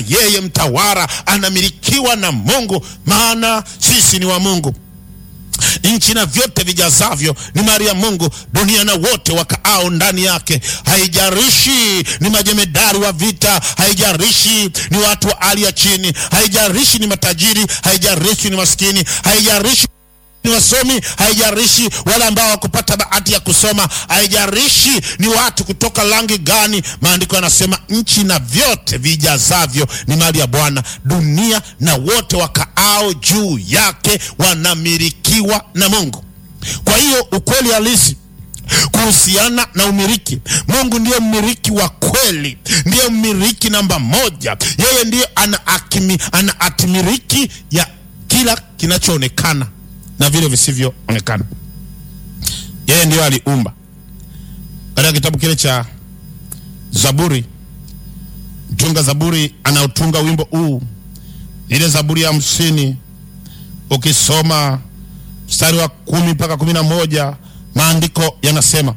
yeye mtawala anamilikiwa na Mungu, maana sisi ni wa Mungu. Nchi na vyote vijazavyo ni mali ya Mungu, dunia na wote wakaao ndani yake. Haijarishi ni majemedari wa vita, haijarishi ni watu wa hali ya chini, haijarishi ni matajiri, haijarishi ni maskini, haijarishi ni wasomi, haijarishi wale ambao wakupata bahati ya kusoma, haijarishi ni watu kutoka rangi gani. Maandiko yanasema nchi na vyote vijazavyo ni mali ya Bwana, dunia na wote wakaao juu yake wanamilikiwa na Mungu. Kwa hiyo ukweli halisi kuhusiana na umiliki, Mungu ndiye mmiliki wa kweli, ndiye mmiliki namba moja. Yeye ndiye ana ana hatimiliki ya kila kinachoonekana na vile visivyoonekana. Yeye ndiyo aliumba. Katika kitabu kile cha Zaburi, mtunga Zaburi anaotunga wimbo huu, ile Zaburi ya hamsini, ukisoma mstari wa kumi mpaka kumi na moja maandiko yanasema,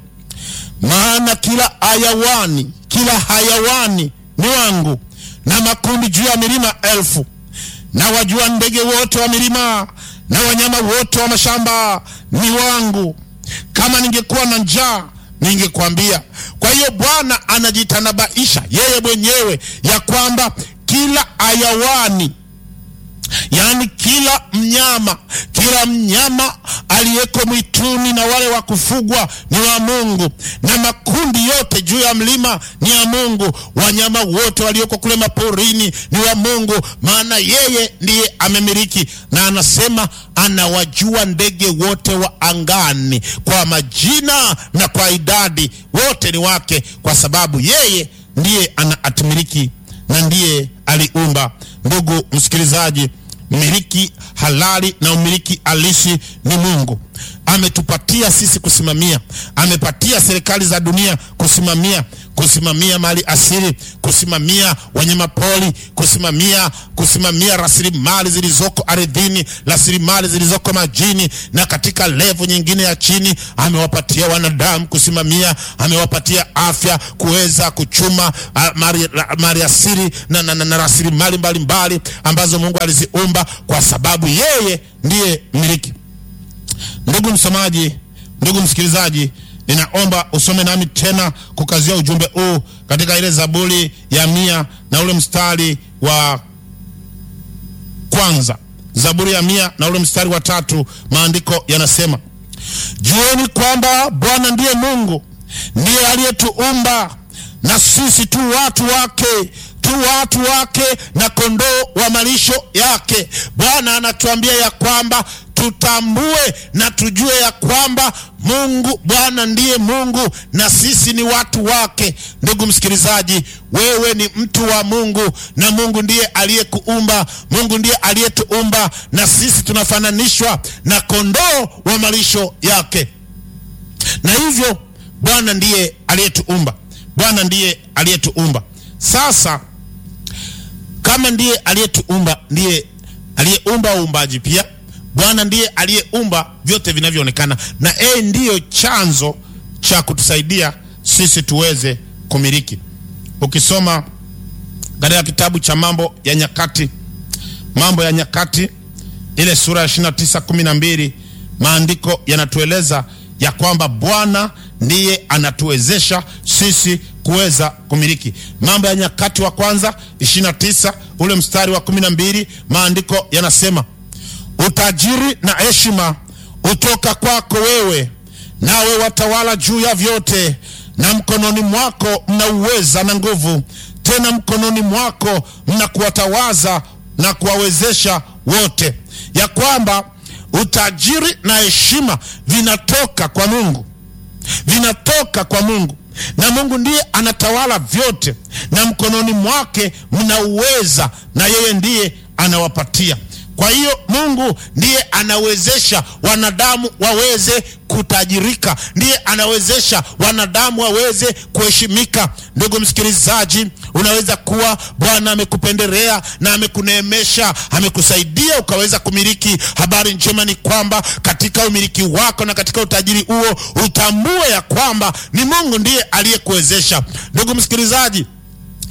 maana kila hayawani, kila hayawani ni wangu, na makundi juu ya milima elfu, na wajua ndege wote wa milima na wanyama wote wa mashamba ni wangu. Kama ningekuwa na njaa ningekwambia. Kwa hiyo Bwana anajitanabaisha yeye mwenyewe ya kwamba kila hayawani, yaani kila mnyama, kila mnyama aliyeko mwituni na wale wa kufugwa ni wa Mungu, na makundi yote juu ya mlima ni ya Mungu. Wanyama wote walioko kule maporini ni wa Mungu, maana yeye ndiye amemiliki. Na anasema anawajua ndege wote wa angani kwa majina na kwa idadi, wote ni wake, kwa sababu yeye ndiye anaatimiliki na ndiye aliumba. Ndugu msikilizaji, mmiliki halali na umiliki halisi ni Mungu. Ametupatia sisi kusimamia, amepatia serikali za dunia kusimamia, kusimamia mali asili, kusimamia wanyama pori, kusimamia kusimamia rasilimali zilizoko ardhini, rasilimali zilizoko majini, na katika levo nyingine ya chini amewapatia wanadamu kusimamia, amewapatia afya kuweza kuchuma mali asili na, na, na, na rasilimali mbalimbali ambazo Mungu aliziumba kwa sababu yeye ndiye mmiliki. Ndugu msomaji, ndugu msikilizaji, ninaomba usome nami tena kukazia ujumbe huu katika ile Zaburi ya mia na ule mstari wa kwanza. Zaburi ya mia na ule mstari wa tatu, maandiko yanasema, jueni kwamba Bwana ndiye Mungu, ndiye aliyetuumba na sisi tu watu wake tu watu wake na kondoo wa malisho yake. Bwana anatuambia ya kwamba tutambue na tujue ya kwamba Mungu Bwana ndiye Mungu na sisi ni watu wake. Ndugu msikilizaji, wewe ni mtu wa Mungu na Mungu ndiye aliyekuumba, Mungu ndiye aliyetuumba na sisi tunafananishwa na kondoo wa malisho yake, na hivyo Bwana ndiye aliyetuumba, Bwana ndiye aliyetuumba. Sasa kama ndiye aliyetuumba, ndiye aliyeumba uumbaji pia Bwana ndiye aliyeumba vyote vinavyoonekana, na yeye ndiyo chanzo cha kutusaidia sisi tuweze kumiliki. Ukisoma katika kitabu cha Mambo ya Nyakati, Mambo ya Nyakati ile sura ya 29 12, maandiko yanatueleza ya kwamba Bwana ndiye anatuwezesha sisi kuweza kumiliki. Mambo ya Nyakati wa kwanza 29 ule mstari wa 12, maandiko yanasema utajiri na heshima utoka kwako wewe, nawe watawala juu ya vyote, na mkononi mwako mna uweza na nguvu, tena mkononi mwako mna kuwatawaza na kuwawezesha wote. Ya kwamba utajiri na heshima vinatoka kwa Mungu, vinatoka kwa Mungu na Mungu ndiye anatawala vyote, na mkononi mwake mna uweza, na yeye ndiye anawapatia kwa hiyo Mungu ndiye anawezesha wanadamu waweze kutajirika, ndiye anawezesha wanadamu waweze kuheshimika. Ndugu msikilizaji, unaweza kuwa Bwana amekupendelea na amekuneemesha, amekusaidia ukaweza kumiliki. Habari njema ni kwamba katika umiliki wako na katika utajiri huo utambue ya kwamba ni Mungu ndiye aliyekuwezesha. Ndugu msikilizaji,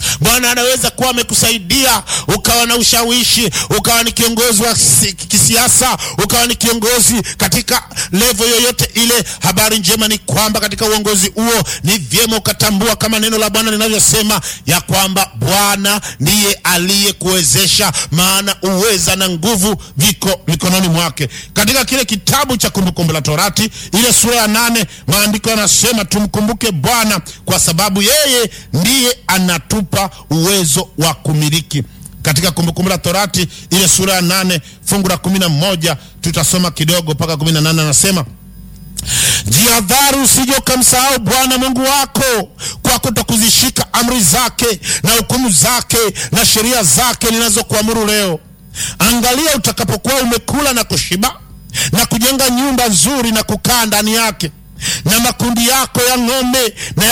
Bwana anaweza kuwa amekusaidia ukawa na ushawishi, ukawa ni kiongozi wa kisiasa, ukawa ni kiongozi katika levo yoyote ile. Habari njema ni kwamba katika uongozi huo ni vyema ukatambua kama neno la Bwana linavyosema ya kwamba Bwana ndiye aliyekuwezesha, maana uweza na nguvu viko mikononi mwake. Katika kile kitabu cha Kumbukumbu la Torati ile sura ya nane maandiko yanasema tumkumbuke Bwana kwa sababu yeye ndiye anatupa uwezo wa kumiliki. Katika Kumbukumbu la Torati ile sura ya nane fungu la kumi na moja tutasoma kidogo mpaka kumi na nane anasema Jihadhari usije ukamsahau Bwana Mungu wako kwa kutokuzishika amri zake na hukumu zake na sheria zake ninazokuamuru leo. Angalia utakapokuwa umekula na kushiba na kujenga nyumba nzuri na kukaa ndani yake, na makundi yako ya ng'ombe na